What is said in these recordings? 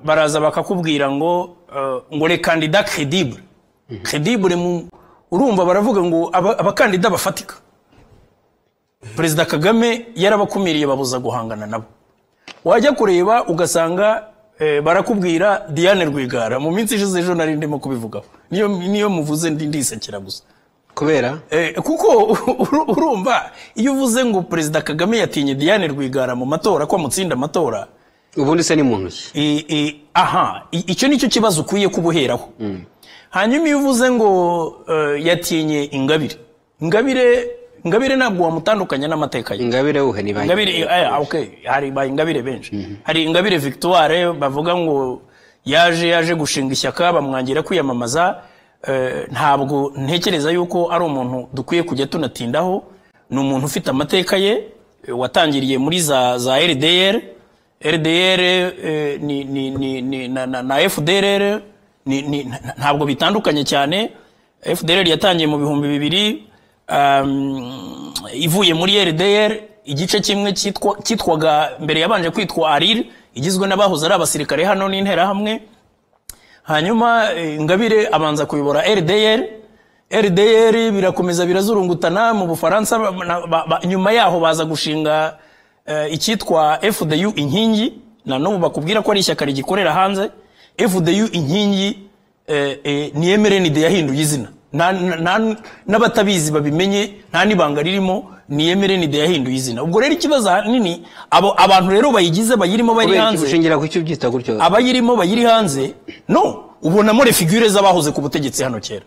baraza bakakubwira ngo eh, ngo reka kandida credibure credibure mu urumva baravuga ngo aba- abakandida bafatika perezida kagame yarabakumiriye babuza guhangana nabo wajya kureba ugasanga eh, barakubwira diane rwigara mu minsi ishize ejo nari ndimo kubivugaho niyo niyo muvuze ndi ndisekera gusa kubera Eh, kuko uru- urumva iyo uvuze ngo perezida kagame yatinye diane rwigara mu matora ko amutsinda amatora ubundi se ni mu ntoki I- i- aha i- icyo nicyo kibazo ukwiye kubuheraho hanyuma iyo uvuze ngo eh, yatinye ingabire ingabire ingabire ntabwo wamutandukanya n'amateka ye ingabire uhe ni banki ingabire eh, okay, hari ba ingabire benshi hari ingabire victoire bavuga ngo yaje yaje gushinga ishyaka bamwangira kwiyamamaza eh, ntabwo ntekereza yuko ari umuntu dukwiye kujya tunatindaho ni umuntu ufite amateka ye eh, watangiriye muri za za rdr rdr eh, ni, ni, ni, ni, na, na, na fdrr ni, ni, na- ntabwo bitandukanye cyane fdrr yatangiye mu bihumbi bibiri um, ivuye muri rdr igice kimwe cyitwa- cyitwaga mbere yabanje kwitwa arir igizwe n'abahoze ari abasirikare hano n'interahamwe hanyuma eh, ingabire abanza kuyobora rdr rdr birakomeza birazurungutana mu bufaransa ba- na- ba- ba- nyuma yaho baza gushinga eh, icyitwa fdu inkingi na n'ubu bakubwira ko ari ishyaka rigikorera hanze fdu inkingi eh, eh, ni emerenide yahinduye izina Na- na- na- n'abatabizi babimenye nta n'ibanga ririmo ni emerenide yahinduye izina ubwo rero ikibazo ahanini abo abantu rero bayigize bayirimo bari kubera hanze iki ushingira ku cyo ubyita gutyo abayirimo bayiri hanze no ubonamo refigure z'abahoze ku butegetsi hano kera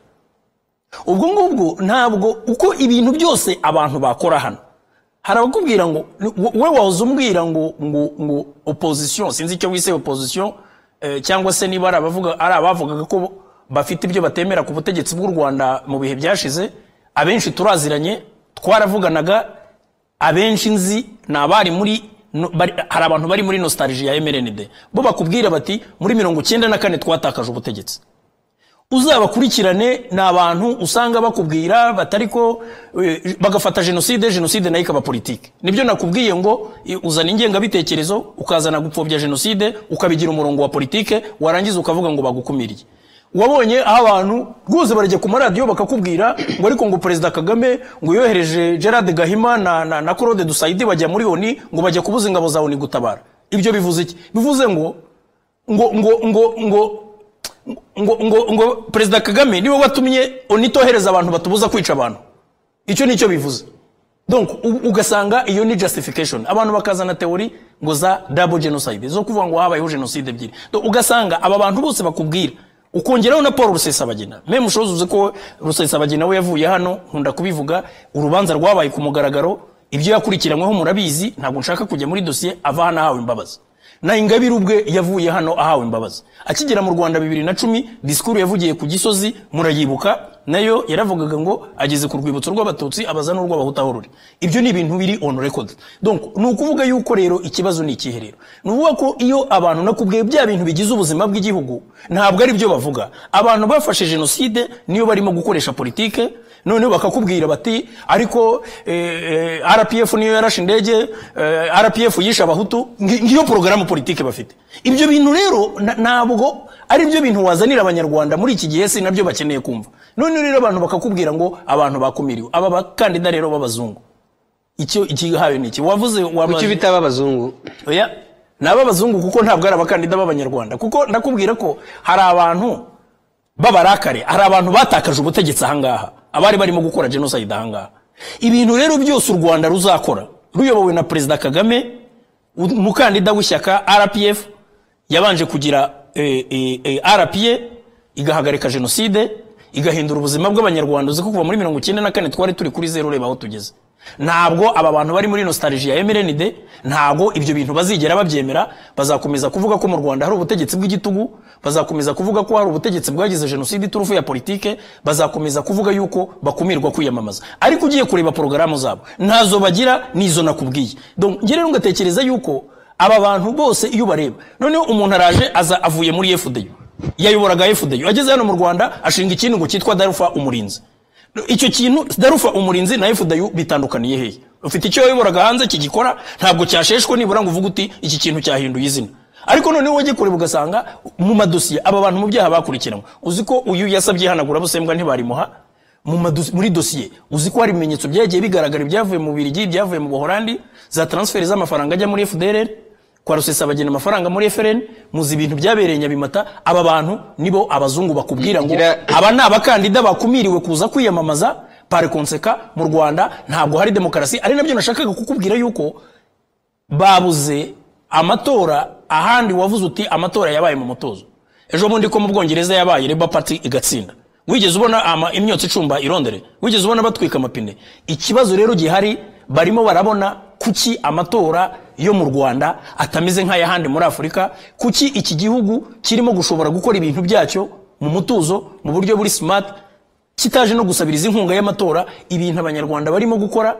ubwo ngubwo ntabwo uko ibintu byose abantu bakora hano hari abakubwira ngo we wahoze umbwira ngo ngo ngo opposition sinzi icyo wise opposition eh, cyangwa se niba ari abavuga ari abavugaga ko bafite ibyo batemera ku butegetsi bw'u Rwanda mu bihe byashize abenshi turaziranye twaravuganaga abenshi nzi ni abari muri no- bari- hari abantu bari muri nostalgie ya MRND bo bakubwira bati muri mirongo icyenda na kane twatakaje ubutegetsi uzabakurikirane ni abantu usanga bakubwira batariko eh, bagafata jenoside jenoside nayo ikaba politiki nibyo nakubwiye ngo eh, uzana ingengabitekerezo ukazana gupfobya jenoside ukabigira umurongo wa politike warangiza ukavuga ngo bagukumiriye wabonye aho abantu rwose barajya ku maradiyo bakakubwira ngo ariko ngo perezida kagame ngo yohereje gerard gahima na, na, na claude dusayidi bajya muri oni ngo bajya kubuza ingabo za oni gutabara ibyo bivuze iki bivuze ngo ngo ngo ngo ngo ngo, ngo, ngo perezida kagame niwe watumye onitohereza abantu batubuza kwica abantu icyo nicyo bivuze donc u- ugasanga iyo ni justification abantu bakazana teori ngo za double genocide zo kuvuga ngo habayeho genocide ebyiri Donc, ugasanga aba bantu bose bakubwira ukongeraho na paul rusesabagina meme ushoboza uzi ko rusesabagina we yavuye hano nkunda kubivuga urubanza rwabaye ku mugaragaro ibyo yakurikiranyweho murabizi ntabwo nshaka kujya muri dosiye ava hano ahawe imbabazi na ingabire ubwe yavuye hano ahawe imbabazi akigera mu rwanda bibiri na cumi disikuru yavugiye ku gisozi murayibuka nayo yaravugaga ngo ageze ku rwibutso rw'abatutsi abaza n'urw'abahutu aho ruri ibyo ni ibintu biri on record donc ni ukuvuga yuko rero ikibazo ni ikihe rero ni ukuvuga ko iyo abantu nakubwiye bya bintu bigize ubuzima bw'igihugu ntabwo ari byo bavuga abantu bafashe jenoside niyo barimo gukoresha politike noneho bakakubwira bati ariko eh, eh, rpf niyo yarashe indege eh, rpf yishe abahutu ngi- ngiyo porogaramu politike bafite ibyo bintu rero na- ntabwo ari byo bintu wazanira abanyarwanda muri iki gihe si nabyo bakeneye kumva noneho rero abantu bakakubwira ngo abantu bakumiriwe aba bakandida rero b'abazungu icyo ikihawe ni iki wavuze ku cyo wamaze bita abazungu oya ni ab'abazungu kuko ntabwo ari abakandida b'abanyarwanda kuko ndakubwira ko hari abantu b'abarakare hari abantu batakaje ubutegetsi ahangaha abari barimo gukora jenoside ahangaha ibintu rero byose u rwanda ruzakora ruyobowe na perezida kagame u- umukandida w'ishyaka rpf yabanje kugira eh, eh, eh, rpa igahagarika jenoside igahindura ubuzima bw'abanyarwanda uzi ko kuva muri mirongo icyenda na kane twari turi kuri zeru ureba aho tugeze ntabwo aba bantu bari muri nostalgie ya mrnd ntabwo ibyo bintu bazigera babyemera bazakomeza kuvuga ko mu rwanda hari ubutegetsi bw'igitugu bazakomeza kuvuga ko hari ubutegetsi bwagize jenoside iturufu ya politike bazakomeza kuvuga yuko bakumirwa kwiyamamaza ariko ugiye kureba porogaramu zabo ntazo bagira nizo nakubwiye Donc, njye rero ngatekereza yuko aba bantu bose iyo ubareba noneho umuntu araje aza avuye muri fdu yayoboraga fdu ageze hano mu rwanda ashinga ikintu ngo cyitwa darufa umurinzi icyo kintu darufa umurinzi na fdayu bitandukaniye hehe ufite icyo wayoboraga hanze kigikora ntabwo cyasheshwe nibura ngo uvuge uti iki kintu cyahinduye izina ariko noneho wajya kureba ugasanga mu madosiye aba bantu mu byaha bakurikiranwe uzi ko uyu yasabye ihanagurabusembwa ntibarimuha mu madosi- muri dosiye uzi ko hari ibimenyetso byagiye bigaragara ibyavuye mu Bubiligi ibyavuye mu buholandi za transferi z'amafaranga ajya muri fdr kwa rusesabagina amafaranga muri frn muzi ibintu byabereye nyabimata aba bantu nibo abazungu bakubwira ngo Bigira- aba ni abakandida bakumiriwe kuza kwiyamamaza pari konseka mu rwanda ntabwo hari demokarasi ari nabyo nashakaga kukubwira yuko babuze amatora ahandi wavuze uti amatora yabaye mu mutuzo ejo bundi ko mu bwongereza yabaye leba pati igatsinda wigeze ubona ama imyotsi icumba irondere wigeze ubona batwika amapine ikibazo rero gihari barimo barabona kuki amatora yo mu rwanda atameze nk'ay'ahandi muri afurika kuki iki gihugu kirimo gushobora gukora ibintu byacyo mu mutuzo mu buryo buri smart kitaje no gusabiriza inkunga y'amatora ibintu abanyarwanda barimo gukora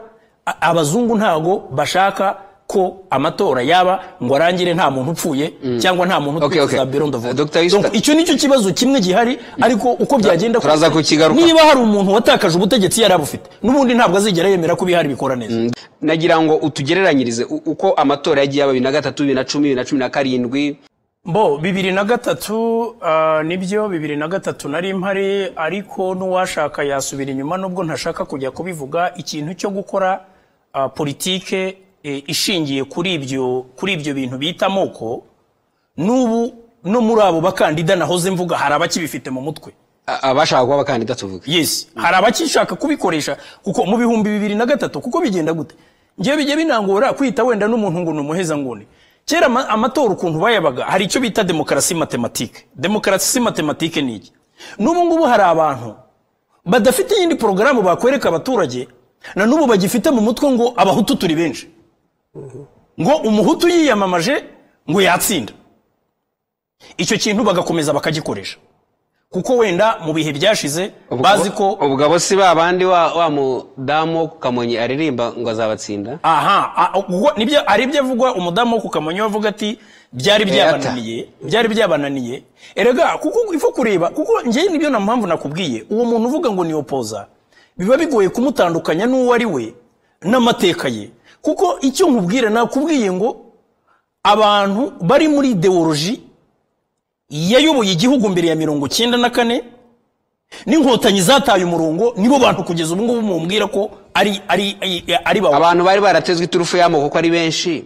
a- abazungu ntago bashaka ko amatora yaba ngo arangire nta muntu upfuye cyangwa nta muntu Okay, okay. birondovu Uh, Dr. Ista- icyo nicyo kibazo kimwe gihari ariko uko byagenda kose, turaza kukigaruka. niba hari umuntu watakaje ubutegetsi yari abufite n'ubundi ntabwo azigera yemera ko ibihari bikora neza nagira ngo utugereranyirize u- uko amatora yagiye aba bibiri na gatatu bibiri na cumi bibiri na cumi na karindwi bo bibiri na gatatu ah, nibyo bibiri na gatatu nari mpari ariko n'uwashaka yasubira inyuma nubwo ntashaka kujya kubivuga ikintu cyo gukora ah, politike eh, ishingiye kuri ibyo kuri ibyo bintu bita amoko n'ubu no muri abo bakandida nahoze mvuga hari abakibifite mu mutwe A- abashaka kuba abakandida tuvuge yes hari abakishaka kubikoresha kuko mu bihumbi bibiri na gatatu kuko bigenda gute ngewe bijya binangora kwita wenda n'umuntu ngo ni umuhezanguni kera ama- amatora ukuntu bayabaga hari icyo bita demokarasi matematike demokarasi matematike ni iki n'ubu ngubu hari abantu badafite iyindi porogaramu bakwereka abaturage na n'ubu bagifite mu mutwe ngo abahutu turi benshi ngo umuhutu yiyamamaje ngo yatsinda icyo kintu bagakomeza bakagikoresha kuko wenda mu bihe byashize Ubwo- bazi ko ubwo abo si ba bandi wa, wa mudamu wo ku kamonyi aririmba ngo azabatsinda aha a- ubwo nibyo ari ibyo avugwa umudamu wo ku kamonyi we avuga ati byari byabananiye byari byabananiye erega kuko ifu kureba kuko njyewe nibyo na mpamvu nakubwiye uwo muntu uvuga ngo ni opoza biba bigoye kumutandukanya n'uwo ari we n'amateka ye kuko icyo nkubwira nakubwiye ngo abantu bari muri ideoloji yayoboye igihugu mbere ya mirongo icyenda na kane n'inkotanyi zataye umurongo nibo bantu kugeza ubu ngubu mumbwira ko ari ari ari, ari bawe abantu bari baratezwe iturufu y'amoko kuko ari benshi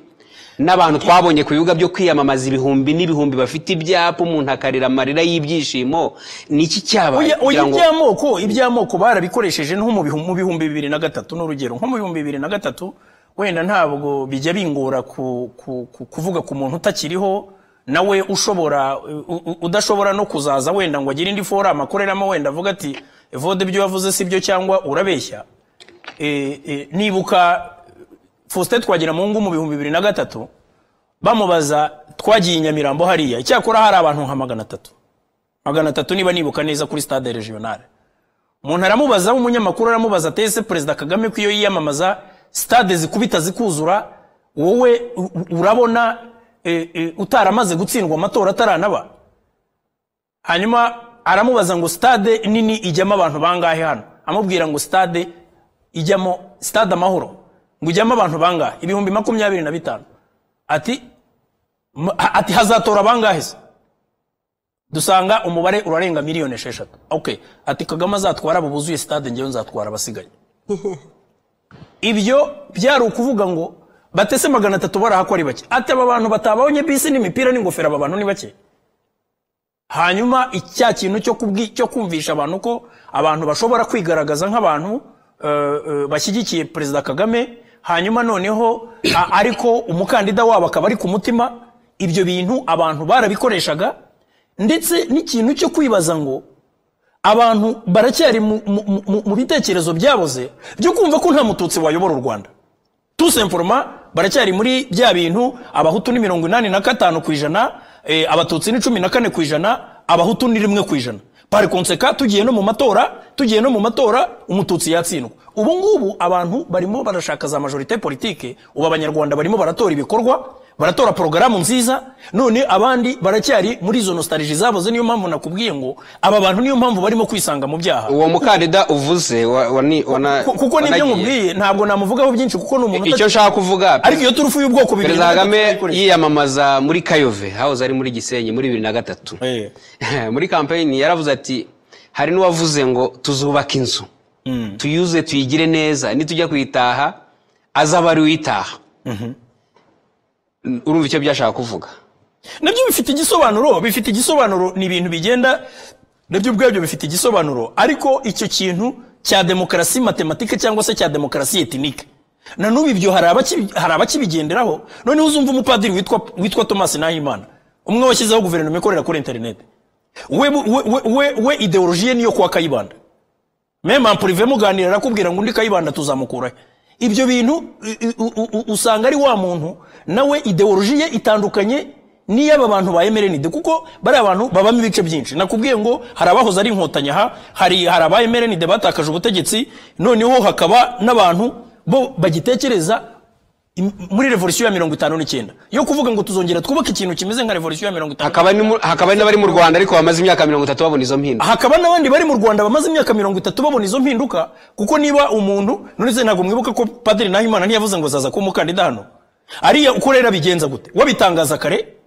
n'abantu twabonye ku bibuga byo kwiyamamaza ibihumbi n'ibihumbi bafite ibyapa umuntu akarira amarira y'ibyishimo ni iki cyabaye Oya, oya kugira ngo iby'amoko iby'amoko barabikoresheje nko mu bihu- mu bihumbi bibiri na gatatu n'urugero nko mu bihumbi bibiri na gatatu wenda ntabwo bijya bingora ku- ku- ku- kuvuga ku muntu utakiriho nawe ushobora u- u- udashobora no kuzaza wenda ngo agire indi forama akoreramo wenda avuga ati vode ibyo wavuze si byo cyangwa urabeshya Eh, eh, nibuka Faustin Twagiramungu mu bihumbi bibiri na gatatu bamubaza twagiye i Nyamirambo hariya icyakora hari abantu nka magana atatu magana atatu niba nibuka neza kuri stade regionale umuntu aramubaza umunyamakuru aramubaza ati ese perezida kagame ko iyo yiyamamaza stade zikubita zikuzura wowe u- u- urabona e, e, utaramaze gutsindwa amatora ataranaba hanyuma aramubaza ngo stade nini ijyamo abantu bangahe hano amubwira ngo stade ijyamo stade amahoro ngo ijyamo abantu bangahe ibihumbi makumyabiri na bitanu ati m- ati hazatora bangahe se dusanga umubare urarenga miliyoni esheshatu okay ati kagame azatwara abo buzuye stade ngewe nzatwara abasigaye ibyo byari ukuvuga ngo batese magana atatu baraha ko ari bake ati aba bantu batabonye bisi n'imipira n'ingofero aba bantu ni bake hanyuma icya kintu cyo kubwi cyo kumvisha abantu ko abantu bashobora kwigaragaza nk'abantu eh, eh, bashyigikiye perezida kagame hanyuma noneho a- ariko umukandida wabo akaba ari ku mutima ibyo bintu abantu barabikoreshaga ndetse n'ikintu cyo kwibaza ngo abantu baracyari mu- mu- mu- mu bitekerezo byaboze byo kumva ko nta mututsi wayobora u rwanda tusemforoma baracyari muri bya bintu abahutu ni mirongo inani na gatanu ku ijana eh, abatutsi ni cumi na kane ku ijana abahutu ni rimwe ku ijana pari konseka tugiye no mu matora tugiye no mu matora umututsi yatsindwa ubu ngubu abantu barimo barashaka za majorite politike ubu abanyarwanda barimo baratora ibikorwa baratora porogaramu nziza none abandi baracyari muri izo nostalgie zaboze niyo mpamvu nakubwiye ngo aba bantu niyo mpamvu barimo kwisanga mu byaha uwo mukandida uvuze wa- wani- wana- Ku- kuko nibyo wanagiye. nkubwiye ntabwo namuvugaho byinshi kuko ni umuntu icyo uta- nshaka kuvuga ariko iyo turufu y'ubwoko bibiri perezida na gatatu kagame turayikoresha. yiyamamaza muri kayove hahoze ari muri gisenyi muri bibiri na gatatu Eh, muri kampeyini yaravuze ati hari n'uwavuze ngo tuzubaka inzu tuyuze tuyigire neza nitujya kuyitaha azaba ari uyitaha urumva icyo byashaka kuvuga nabyo bifite igisobanuro bifite igisobanuro ni ibintu bigenda nabyo ubwabyo bifite igisobanuro ariko icyo kintu cya demokarasi matematike cyangwa se cya demokarasi etinike na n'ubu ibyo hari abakibi- hari abakibigenderaho noneho uzumva umupadiri witwa witwa thomas nahimana umwe washyizeho guverinoma ikorera kuri interineti we we we- we- we ideoloji ye niyo kuwa kayibanda mema purive muganira arakubwira ngo undi kayibanda tuzamukurahe ibyo bintu i- i- u- u- u- usanga ari wa muntu nawe ideoloji ye itandukanye n'iy'aba bantu ba emerenide kuko bariya bantu babamo ibice byinshi nakubwiye ngo hari abahoze ari inkotanyi aha hari hari aba emerenide batakaje ubutegetsi noneho hakaba n'abantu bo bagitekereza im- muri revolisiyo ya mirongo itanu n'icyenda yo kuvuga ngo tuzongera twubake ikintu kimeze nka revolisiyo ya mirongo itanu hakaba ni mu- hakaba n'abari mu rwanda ariko bamaze imyaka mirongo itatu babona izo mpinduka hakaba n'abandi bari mu rwanda bamaze imyaka mirongo itatu babona izo mpinduka kuko niba umuntu none se ntabwo mwibuka ko padiri nahimana ntiyavuze ngo zaza kuba umukandida hano ariya uko rero abigenza gute wabitangaza kare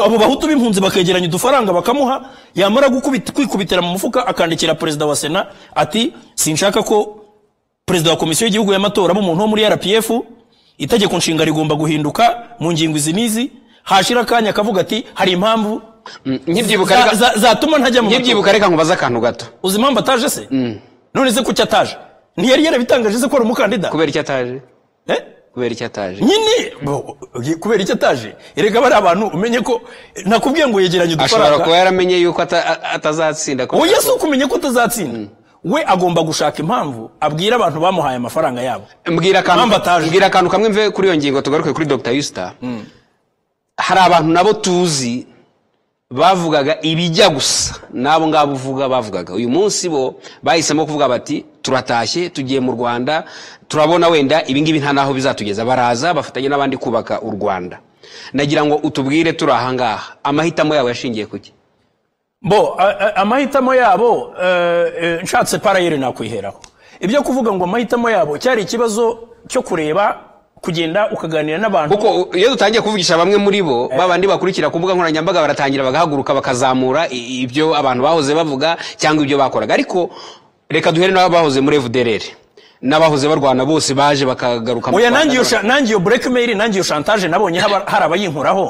abo bahutu b'impunzi bakegeranya udufaranga bakamuha yamara gukubita- kwikubitira mu mufuka akandikira perezida wa sena ati sinshaka ko perezida wa komisiyo y'igihugu y'amatora b'umuntu wo muri rpf itegeko nshinga rigomba guhinduka mu ngingo izi n'izi hashira akanya akavuga ati hari impamvu Mm, nkibyibuka reka- za- za- zatuma ntajya mu matora." nkibyibuka reka nkubaze akantu gato uzi impamvu ataje se none se kuki ataje ntiyari yarabitangaje se ko ari umukandida kubera icyo ataje Eh? kubera icyo ataje nyine bo- kubera icyo ataje erega bari abantu umenye ko nakubwiye ngo yegeranye ashobora kuba udufaranga yaramenye yuko ata- a- atazatsinda kubera uwo ko- yesu kumenya ko utazatsinda we agomba gushaka impamvu abwira abantu bamuhaye amafaranga yabo mbwira Mpamvu akantu ataje. mbwira akantu kamwe mve kuri iyo ngingo tugaruke kuri dr yusita hari abantu nabo tuzi bavugaga ibijya gusa n'abo ngabo uvuga bavugaga uyu munsi bo bahisemo kuvuga bati turatashye tugiye mu rwanda turabona wenda ibingibi nta n'aho bizatugeza baraza bafatanya n'abandi kubaka u rwanda nagira ngo utubwire turi ahangaha amahitamo yawe yashingiye kuki bo a- a- amahitamo yabo eh, eh, nshatse parayeri nakwiheraho ibyo kuvuga ngo amahitamo yabo cyari ikibazo cyo kureba kugenda ukaganira n'abantu kuko u- iyo dutangiye kuvugisha bamwe muri bo babandi bakurikira ku mbuga nkoranyambaga baratangira bagahaguruka bakazamura i- ibyo abantu bahoze bavuga cyangwa ibyo bakoraga ariko reka duhere n'abahoze muri FDLR n'abahoze barwana bose baje bakagaruka mu oya Rwanda. nanjye iyo sha- nanjye iyo blackmail nanjye iyo chantage nabonye haba- hari abayinkuraho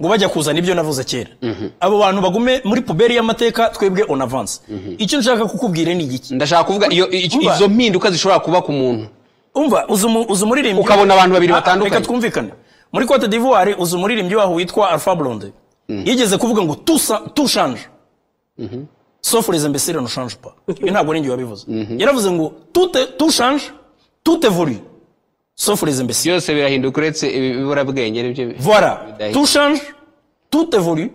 ngo bajya kuzana ibyo navuze kera abo bantu bagume muri puberi y'amateka twebwe on avance icyo nshaka kukubwira ni igiki ndashaka kuvuga iyo i- Umva. izo mpinduka zishobora kuba ku muntu umva uzi umu- uzi umuririmbyi Ukabona abantu babiri Ah, batandukanye. reka twumvikane muri cote d'ivoire uzi umuririmbyi waho witwa alpha blonde yigeze kuvuga ngo tusa tushanje sauf les imbéciles ne changent pas ibi ntabwo ninjye wabivuze yaravuze ngo tute tushanje tute voli sauf les imbéciles byose birahinduka uretse ibi- ibiburabwenge nibyo bi- Voilà. bidahindura. Tout change, tout évolue,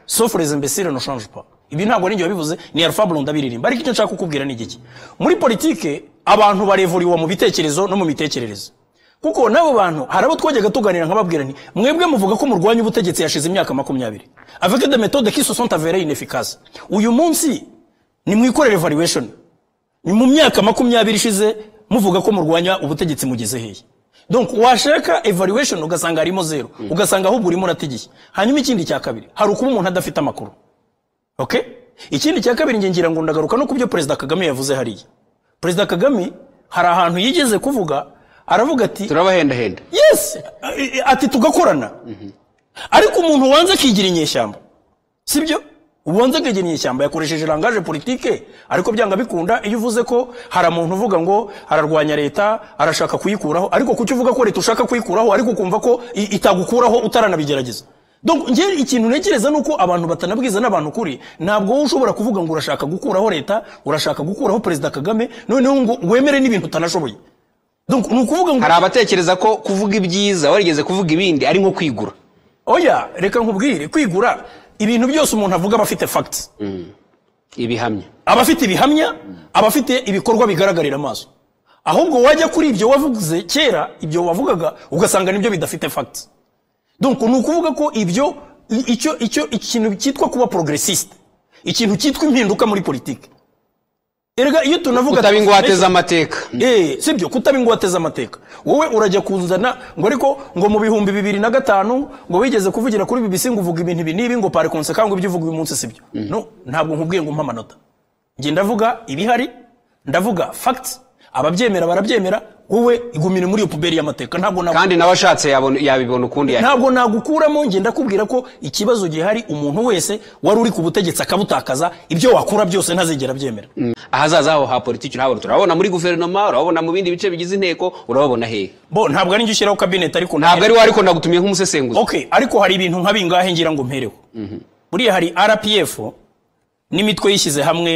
sauf les imbéciles ne changent pas. Ibi ntabwo ninjye wabivuze ni Alpha Blonde abiririmba ariko icyo nshaka kukubwira ni igiki muri politike abantu barevuriwa mu bitekerezo no mu mitekerereze kuko n'abo bantu hari abo twajyaga tuganira nkababwira nti mwebwe muvuga ko murwanya ubutegetsi yashize imyaka makumyabiri avec des méthodes qui se sont avérées inefficaces uyu munsi nimwikorere evaluation ni mu myaka makumyabiri ishize muvuga ko murwanya ubutegetsi mugeze hehe donc washaka evaluation ugasanga harimo zero ugasanga ahubwo urimo uratigiye hanyuma ikindi cya kabiri hari ukuba umuntu adafite amakuru okay ikindi cya kabiri nge ngira ngo ndagaruka no ku byo perezida kagame yavuze hariya perezida kagame hari ahantu yigeze kuvuga aravuga ati turabahendahenda yes ati tugakorana ariko umuntu wanze akigira inyeshyamba sibyo ubanza akigira inyeshyamba yakoresheje rangaje politike ariko byanga bikunda iyo uvuze ko hari umuntu uvuga ngo ararwanya leta arashaka kuyikuraho ariko kuki uvuga ko leta ushaka kuyikuraho ariko ukumva ko i- itagukuraho utaranabigerageza Donc nge ikintu ntekereza nuko abantu batanabwiza n'abantu ukuri ntabwo wowe ushobora kuvuga ngo urashaka gukuraho leta urashaka gukuraho perezida kagame noneho ngo wemere n'ibintu utanashoboye Donc ni ukuvuga ngo hari abatekereza ko kuvuga ibyiza warigeze kuvuga ibindi ari nko kwigura oya reka nkubwire kwigura ibintu byose umuntu avuga aba afite fagiti ibihamya aba afite ibihamya aba afite ibikorwa bigaragarira amaso ahubwo wajya kuri ibyo wavuze kera ibyo wavugaga ugasanga nibyo bidafite fagiti donc ni ukuvuga ko ibyo i- icyo icyo ikintu cyitwa kuba progressiste ikintu cyitwa impinduka muri politiki erega iyo tunavuga kutaba ingwate transformation- z'amateka Eh, si byo kutaba ingwate z'amateka wowe urajya kuzana ngo ariko ngo mu bihumbi bibiri na gatanu ngo wigeze kuvugira kuri bibisi ngo uvuga ibintu ibi n'ibi ngo pari konseka ngo ibyo uvuga uyu munsi si byo no ntabwo nkubwiye ngo umpe amanota njye ndavuga ibihari ndavuga facts ababyemera barabyemera wowe igumire muri iyo puberi y'amateka ntabwo nabu- kandi nawe ashatse yabona- yabibona ukundi yahita ntabwo nagukuramo njye ndakubwira ko ikibazo gihari umuntu wese wari uri ku butegetsi akabutakaza ibyo wakora byose ntazigera abyemera ahazaza haho ha politiki urahabona turabona muri guverinoma urabona mu bindi bice bigize inteko urabona hehe bo ntabwo ari njye ushyiraho kabineti ariko ntabwo ari we ariko nagutumiye nk'umusesenguzi Okay, ariko hari ibintu nka bingahe ngira ngo mpereho. Buriya hari RPF n'imitwe yishyize hamwe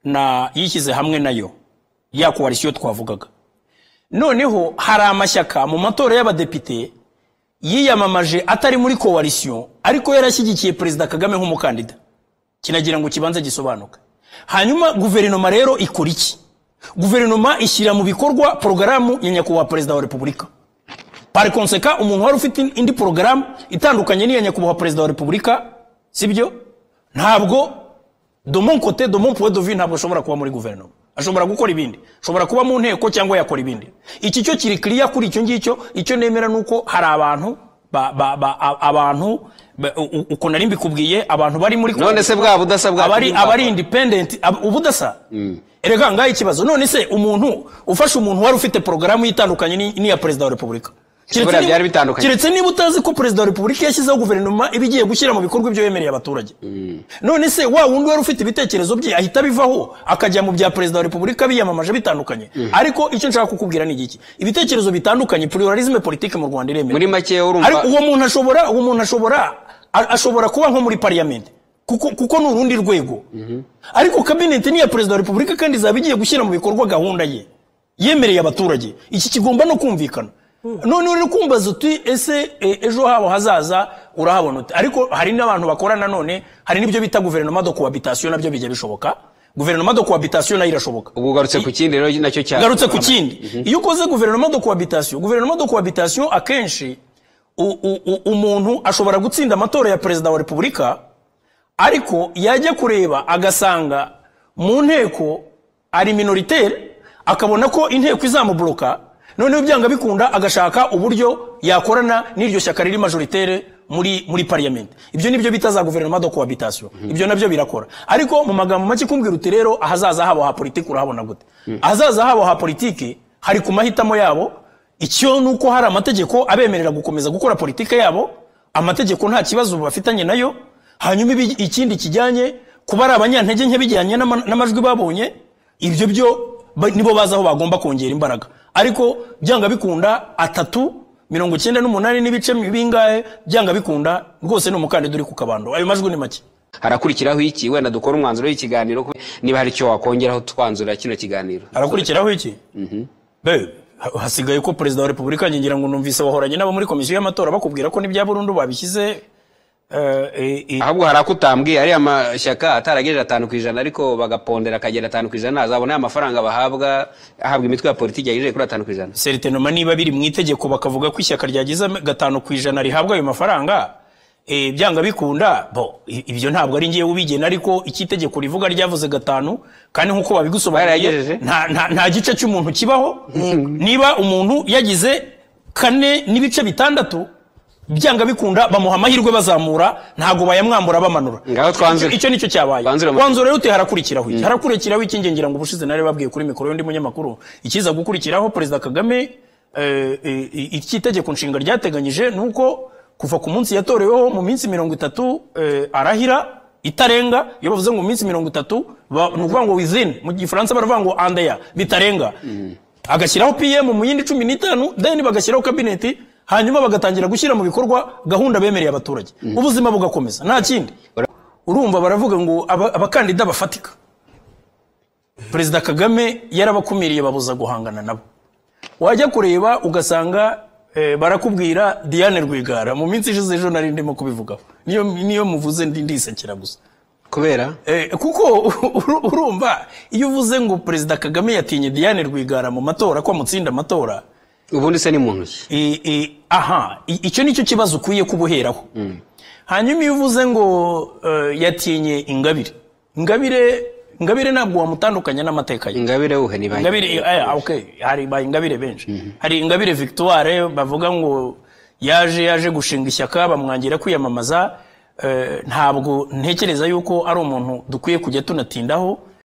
na yishyize hamwe nayo ya koalisiyo twavugaga. Noneho hari amashyaka mu matora y'abadepite yiyamamaje atari muri koalisiyo ariko yarashyigikiye Perezida Kagame nk'umukandida. Kinagira ngo kibanze gisobanuke. Hanyuma guverinoma rero ikora iki? Guverinoma ishyira mu bikorwa porogaramu ya nyakubahwa Perezida wa Repubulika. Par konseka umuntu wari ufite indi porogaramu itandukanye n'iya nyakubahwa perezida wa repubulika sibyo ntabwo de mon côté de mon point de vue ntabwo ashobora kuba muri guverinoma ashobora gukora ibindi ashobora kuba mu nteko cyangwa yakora ibindi iki cyo kiri clear kuri icyo ngicyo icyo nemera ni uko hari abantu ba, ba, ba, a- abantu ba- u- u- uko nari mbikubwiye abantu bari muri none se bwa budasa bwa abari abari independent ab- ubudasa erega ngaho ikibazo none se umuntu ufashe umuntu wari ufite porogaramu itandukanye ni- n'iya perezida wa repubulika Keretse Buriya niba- byari bitandukanye. keretse niba utazi ko perezida wa repubulika yashyizeho guverinoma iba igiye gushyira mu bikorwa ibyo yemereye abaturage none se wa wundi wari ufite ibitekerezo bye ahita abivaho akajya mu bya perezida wa repubulika biyamamaje bitandukanye ariko icyo nshaka kukubwira ni igiki ibitekerezo bitandukanye pluralisme politique mu rwanda iremewe muri make ariko urumva uwo muntu ashobora uwo muntu ashobora a- ashobora kuba nko muri pariyamenti kuko kuko ni urundi rwego ariko kabineti ni iya perezida wa repubulika kandi izaba igiye gushyira mu bikorwa gahunda ye yemereye abaturage iki kigomba no kumvikana none uri kumbaza uti ese e, ejo habo hazaza urahabona uti ariko hari n'abantu bakorana none hari n'ibyo bita guverinoma do cohabitation nabyo bijya bishoboka guverinoma do cohabitation nayo irashoboka ubu ugarutse ku kindi rero nacyo cyane ngarutse ku kindi iyo ukoze guverinoma de cohabitation guverinoma de cohabitation akenshi u- u- u- umuntu ashobora gutsinda amatora ya perezida wa repubulika ariko yajya kureba agasanga mu nteko ari minoritere akabona ko inteko izamuburuka noneho byanga bikunda agashaka uburyo yakorana n'iryo shyaka riri majoritaire muri muri pariyamenti ibyo nibyo bita za guverinoma de cohabitation ibyo nabyo birakora ariko mu magambo make kumbwira uti rero ahazaza habo ha politiki urahabona gute ahazaza habo ha politiki hari ku mahitamo yabo icyo ni uko hari amategeko abemerera gukomeza gukora politiki yabo amategeko nta kibazo bafitanye nayo hanyuma ibi- ikindi kijyanye kuba ari abanyantege nke bijyanye n'ama- n'amajwi babonye ibyo byo ba- nibo bazi aho bagomba kongera imbaraga ariko byanga bikunda atatu mirongo icyenda n'umunani n'ibice bingahe byanga bikunda rwose ni umukandida uri ku kabando ayo majwi ni make harakurikiraho iki wenda dukora umwanzuro w'ikiganiro kuko niba hari icyo wakongeraho twanzura kino kiganiro harakurikiraho iki Be, ha- hasigaye ko perezida wa repubulika ngira ngo numvise wahoranye n'abo muri komisiyo y'amatora bakubwira ko n'ibya burundu babishyize eh, eh, eh, ahubwo hari ako utambwiye ariya mashyaka ataragejeje atanu ku ijana ariko bagapondera akagera atanu ku ijana azabona ya mafaranga bahabwa ahabwa imitwe ya politiki yagejeje kuri atanu ku ijana seritinoma niba biri mu itegeko bakavuga ko ishyaka ryagize gatanu ku ijana rihabwa ayo mafaranga eh, byanga bikunda bo i- ibyo ntabwo ari ngewe ubigena ariko icyo itegeko rivuga ryavuze gatanu kandi nk'uko babigusobanuriye Barayagejeje? nta, nta, nta gice cy'umuntu kibaho niba umuntu yagize kane n'ibice bitandatu byanga bikunda bamuha amahirwe bazamura ntabwo bayamwambura bamanura Ngaho twanzure. icyo nicyo cyabaye Twanzure amateka. kwanzura rero uti harakurikiraho iki harakurikiraho iki nge ngira ngo ubushize nari babwiye kuri mikoro y'undi munyamakuru ikiza gukurikiraho perezida kagame eh, eh, iki itegeko nshinga ryateganyije ni uko kuva ku munsi yatoreweho mu minsi mirongo itatu eh, arahira itarenga iyo bavuze ngo mu minsi mirongo itatu ba- ni ukuvuga ngo wizini mu gifaransa baravuga ngo andeya bitarenga agashyiraho pm mu yindi cumi n'itanu then bagashyiraho kabineti hanyuma bagatangira gushyira mu bikorwa gahunda bemereye abaturage ubuzima bugakomeza nta kindi urumva baravuga ngo aba- abakandida bafatika perezida kagame yarabakumiriye babuza guhangana nabo wajya kureba ugasanga eh, barakubwira diane rwigara mu minsi ishize ejo nari ndimo kubivugaho niyo niyo muvuze ndi ndisekera gusa kubera Eh, kuko uru- urumva iyo uvuze ngo perezida kagame yatinye diane rwigara mu matora ko amutsinda amatora ubundi se ni muntu ki I- i- aha i- icyo ni cyo kibazo ukwiye kuba uheraho hanyuma iyo uvuze ngo eh, yatinye ingabire ingabire ingabire ntabwo wamutandukanya n'amateka ye ingabire uhe ni banki ingabire eh, okay hari ba ingabire benshi hari ingabire victoire bavuga ngo yaje yaje gushinga ishyaka bamwangira kwiyamamaza eh, ntabwo ntekereza yuko ari umuntu dukwiye kujya tunatindaho